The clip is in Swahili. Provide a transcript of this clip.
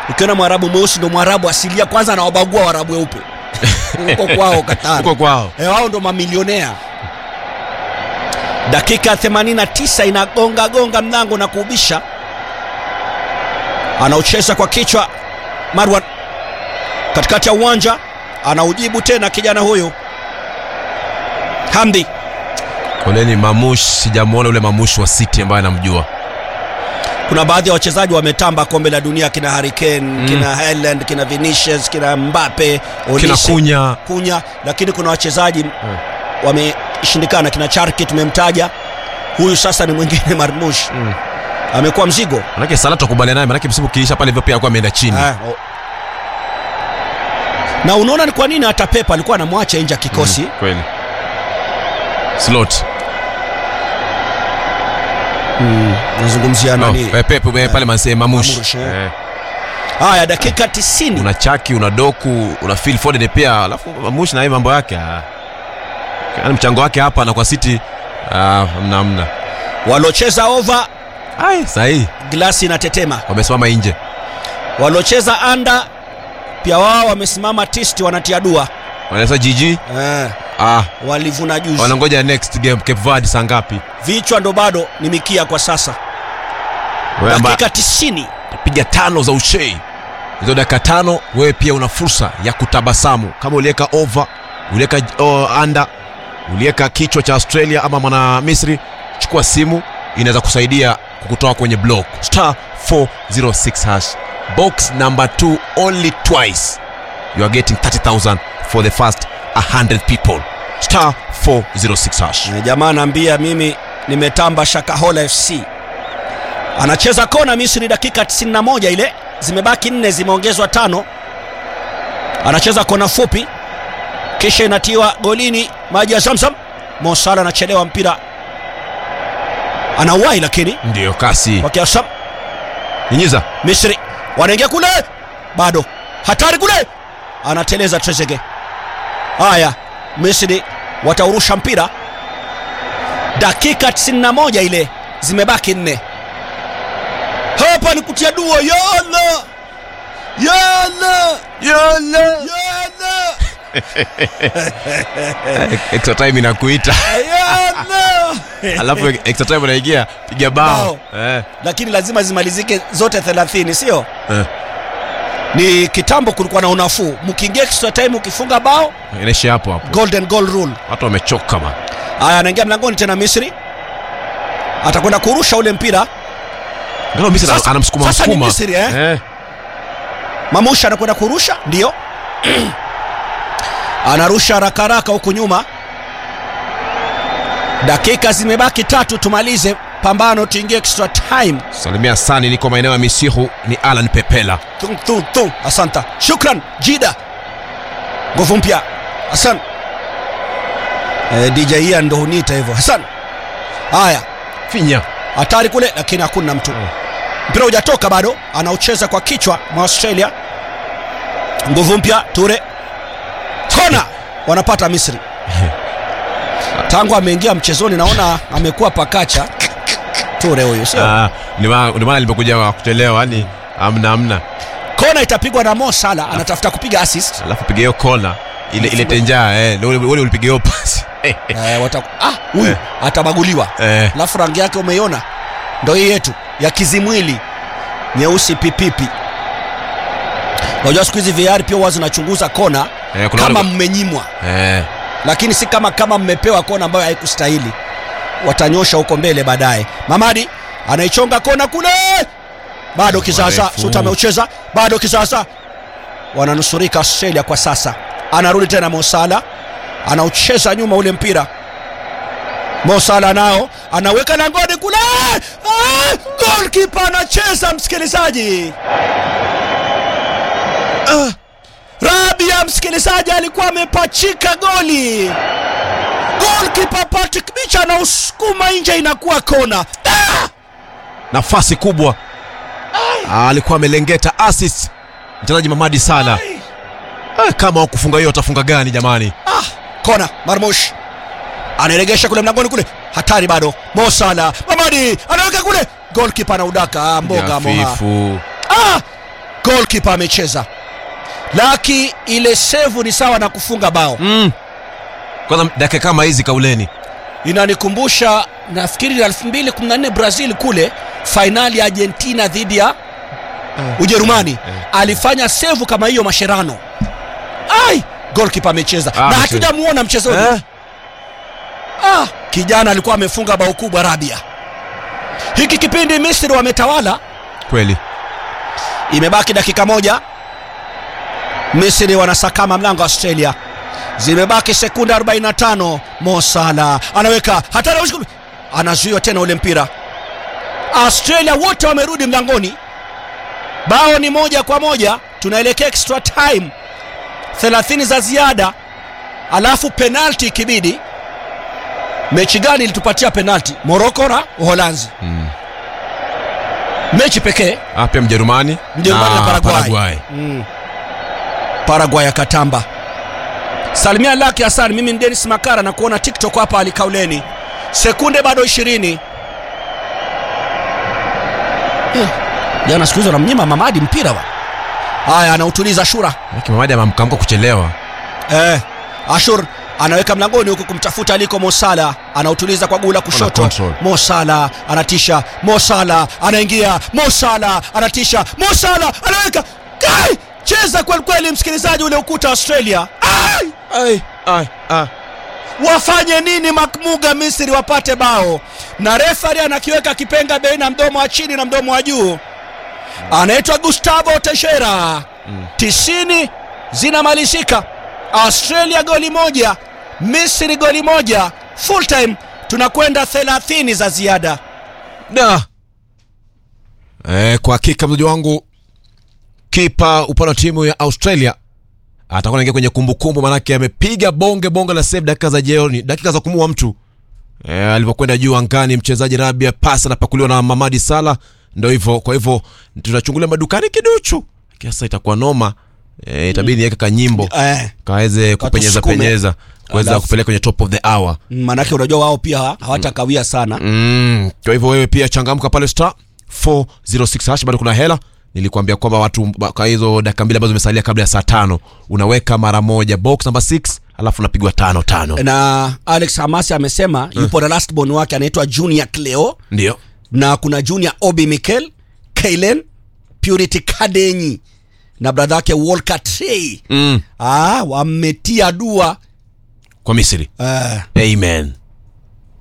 ukiona mwarabu mweusi ndo mwarabu asilia kwanza anawabagua warabu weupe huko kwao Qatar huko kwao Eh, wao ndo mamilionea dakika 89 inagonga gonga mlango na kuubisha anaucheza kwa kichwa marwan katikati ya uwanja anaujibu tena kijana huyu hamdi koleni mamush sijamwona ule mamush wa city ambaye anamjua kuna baadhi ya wachezaji wametamba kombe la dunia kina Hurricane mm. kina Haaland kina Vinicius kina Mbappe kina Olise, kunya kunya lakini kuna wachezaji wameshindikana kina Charki tumemtaja huyu sasa ni mwingine Marmush Mm. amekuwa mzigo manake sala tukubaliana naye manake msimu ukiisha pale hivyo pia alikuwa ameenda chini Ah, o- na unaona ni kwa nini hata Pep alikuwa anamwacha nje ya kikosi Mm, kweli slot nazungumzia oh, nani eh, Pep eh, pale manse mamush Mamush, eh. Eh, haya dakika 90 una chaki una doku una Phil Foden pia alafu mamush na yeye mambo yake ah. yani mchango wake hapa na kwa city ah, mna mna walocheza over ai sahi glasi inatetema wamesimama nje walocheza anda pia wao wamesimama tisti wanatia dua wanaweza jiji eh, ah, walivuna juzi wanangoja next game Cape Verde saa ngapi vichwa ndo bado ni mikia kwa sasa Wewe amba- dakika 90 piga tano za ushei hizo dakika tano wewe pia una fursa ya kutabasamu kama uliweka over uliweka oh, anda uliweka kichwa cha australia ama mwana misri chukua simu inaweza kusaidia kukutoa kwenye block star 406 hash box number 2 only twice you are getting 30000 for the first 100 people star 406 hash Na jamaa anaambia mimi nimetamba shakahola fc anacheza kona misri dakika 91 ile zimebaki nne zimeongezwa tano anacheza kona fupi kisha inatiwa golini maji ya zamzam mosala anachelewa mpira anauwai lakini ndiyo kasi kwa kiasam nyinyiza misri wanaingia kule bado hatari kule anateleza trezege haya misri wataurusha mpira dakika 91 ile zimebaki nne hapa ni kutia dua yala yala Yala. yala extra time inakuita yala alafu extra time unaingia piga bao eh. lakini lazima zimalizike zote 30 sio Eh. ni kitambo kulikuwa na unafuu mkiingia extra time ukifunga bao inaishia hapo hapo golden goal rule watu wamechoka man haya anaingia mlangoni tena misri atakwenda kurusha ule mpira Angalau Misri Sasa- anamsukuma sasa ni msukuma Misri, eh? eh. mamusha anakwenda kurusha ndio anarusha haraka haraka huku nyuma dakika zimebaki tatu tumalize pambano tuingie extra time salimia sani niko maeneo ya misihu ni alan pepela tung, tung, tung. asanta shukran jida nguvu mpya hasan eh, dj Ian ndo huniita hivyo hasan haya finya hatari kule lakini hakuna mtu mpira hujatoka bado anaucheza kwa kichwa mwa australia nguvu mpya ture kona wanapata misri tangu ameingia mchezoni naona amekuwa pakacha ture huyu sio Ah, ndio maana ndio maana limekuja kuchelewa yani amna amna kona itapigwa na mo sala anatafuta kupiga assist alafu piga hiyo kona ile ile tenjaa eh ndio ule ule ulipiga hiyo pasi eh, eh, eh, wata... ah, huyu Eh. atabaguliwa eh. alafu rangi yake umeiona ndo hii yetu ya kizimwili nyeusi pipipi unajua siku hizi VR pia huwa zinachunguza kona Eh, kuna kama wale- mmenyimwa eh. lakini si kama kama mmepewa kona ambayo haikustahili watanyosha huko mbele baadaye mamadi anaichonga kona kule bado kisasa Marefu. suta ameucheza bado kisasa wananusurika australia kwa sasa anarudi tena mosala anaucheza nyuma ule mpira mosala nao anaweka langoni kule ah, golkipa anacheza msikilizaji ah, rabia msikilizaji alikuwa amepachika goli golkipa patrick bicha anausukuma nje inakuwa kona ah! nafasi kubwa Ah, alikuwa amelengeta assist mchezaji mamadi sala ah, kama wakufunga hiyo watafunga gani jamani Ah, kona marmush anaregesha kule mlangoni kule hatari bado mosala mamadi anaweka kule golkipa anaudaka ah, mboga moha Hafifu. ah! goalkeeper amecheza laki ile sevu ni sawa na kufunga bao mm. kwanza dakika kama hizi kauleni inanikumbusha nafikiri 2014 brazil kule fainali ya argentina dhidi ya ujerumani alifanya sevu kama hiyo masherano ai golkipa amecheza Ah, na amecheza. hatujamuona mchezoni eh? ah, kijana alikuwa amefunga bao kubwa rabia hiki kipindi misri wametawala kweli imebaki dakika moja misri wanasakama mlango wa australia zimebaki sekunde 45 mosala anaweka hatari usiku- anazuiwa tena ule mpira australia wote wamerudi mlangoni bao ni moja kwa moja tunaelekea extra time 30 za ziada alafu penalti ikibidi mechi gani ilitupatia penalti moroko na uholanzi mm. mechi pekee Ah, pia mjerumani Mjerumani na Paraguay. Paraguay. mm. Paraguay ya Katamba. Salimia Laki Hassan, mimi ni Dennis Makara na kuona TikTok hapa alikauleni. Sekunde bado 20. Eh, Jana siku hizo namnyima Mamadi mpira wa. Haya anautuliza Ashura. Maki Mamadi amamkamka kuchelewa Eh, Ashur anaweka mlangoni huku kumtafuta aliko Mosala, anautuliza kwa gula kushoto. control. Mosala anatisha, Mosala anaingia, Mosala anatisha, Mosala anaweka Kai! Cheza kweli kweli, msikilizaji, ule ukuta wa Australia. Ai! ai, ai, ai. Wafanye nini Makmuga Misri wapate bao? Na refari anakiweka kipenga baina mdomo wa chini na mdomo wa juu, anaitwa Gustavo Teixeira. tisini zinamalizika, Australia goli moja, Misri goli moja, full time tunakwenda 30 za ziada. da eh, kwa hakika mzaji wangu kipa upande wa timu ya australia atakuwa naingia kwenye kumbukumbu manake amepiga bonge bonge la save dakika za jioni dakika za kumua mtu eh, alivyokwenda juu angani mchezaji rabia pasi anapakuliwa na mamadi sala ndo hivyo kwa hivyo tunachungulia madukani kiduchu kiasa itakuwa noma eh, itabidi niweke kanyimbo Eh, kaweze kupenyeza Katusukume. penyeza kuweza Alafu- kupeleka kwenye top of the hour manake unajua wao pia hawatakawia sana. Mm, kwa hivyo wewe pia changamka pale star 406 hash bado kuna hela nilikuambia kwamba watu ba- kwa hizo dakika mbili ambazo zimesalia kabla ya saa tano unaweka mara moja box number 6 alafu unapigwa tano tano Na Alex Hamasi amesema yupo na last born wake anaitwa Junior Cleo ndio na kuna Junior Obi Mikel, Kailen, Purity Kadenyi na bradha yake Walker Trey. mm, Ah, wametia dua kwa misri eh, amen